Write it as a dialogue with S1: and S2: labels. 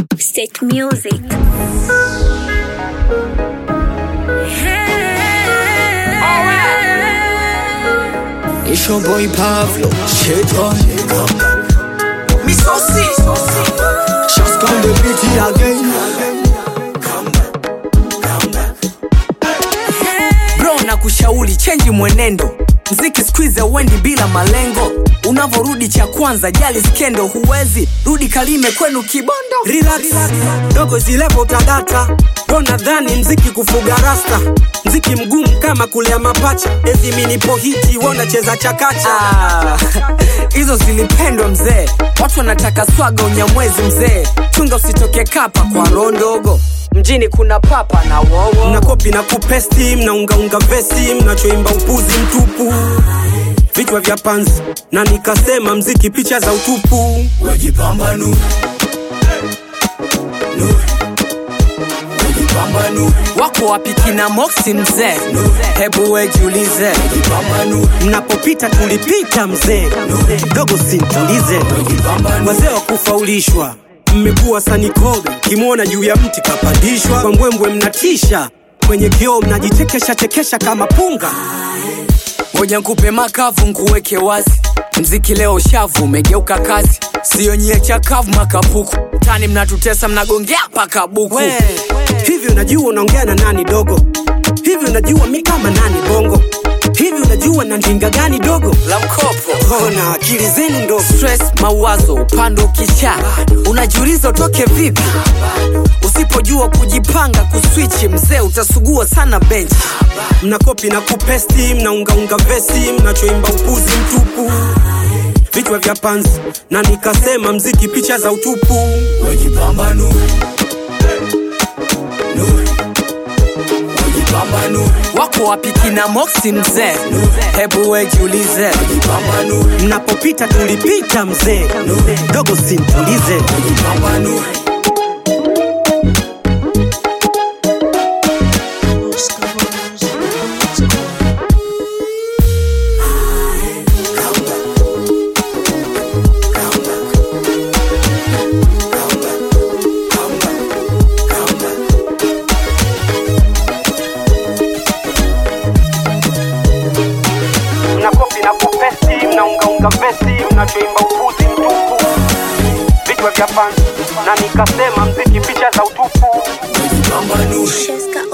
S1: State Music.
S2: It's your boy Pablo, shit on
S3: Misosi
S2: Just come the beat again
S3: bro na kushauri chenji mwenendo mziki skuize uendi bila malengo unavourudi cha kwanza jali skendo huwezi rudi kalime kwenu kibondo
S4: relax dogo zilepo utadata bro nadhani mziki kufuga rasta mziki mgumu kama kulea mapacha ezi minipo hiti wonacheza chakacha
S3: Ah, hizo zilipendwa mzee watu wanataka swaga unyamwezi mzee chunga usitoke kapa kwa roho ndogo mjini kuna papa na wowo
S4: mna kopi na kupesti mnaungaunga vesi mnachoimba upuzi mtupu vichwa vya panzi na nikasema mziki picha za utupu
S2: Wajipambanue Nue Wajipambanue
S3: wako wapi kina moksi mzee hebu wejiulize
S2: Wajipambanue
S4: mnapopita tulipita mzee dogo sintulize wazee wa kufaulishwa mmekuwa sanikoga kimwona juu ya mti kapandishwa kwa mbwembwe mnatisha kwenye kioo mnajichekesha chekesha kama punga
S3: ngoja nkupe makavu nkuweke wazi mziki leo shavu umegeuka kazi siyo nyie chakavu makapuku tani mnatutesa mnagongea paka buku
S4: we hivi unajua unaongea na nani dogo hivi unajua mi kama nani bongo hivi unajua na ndinga gani dogo
S3: la mkopo
S4: ona akili zenu ndogo
S3: stress mawazo upande ukisha unajiuliza utoke vipi usipojua kujipanga kuswichi mzee utasugua sana benchi
S4: mnakopi na kupesti mnaungaunga vesi mnachoimba upuzi mtupu vichwa vya panzi na nikasema mziki picha za utupu
S2: Wajipambanue Nue Wajipambanue
S3: wako wapi kina moksi mzee hebu wejiulize
S2: Wajipambanue
S4: mnapopita tulipita mzee dogo sintulize
S2: Wajipambanue
S4: mnakopi na kupesti mnaungaunga vesi mnachoimba upuzi mtupu vichwa vya panzi na nikasema mziki picha za utupu
S2: Wajipambanue
S1: Sheska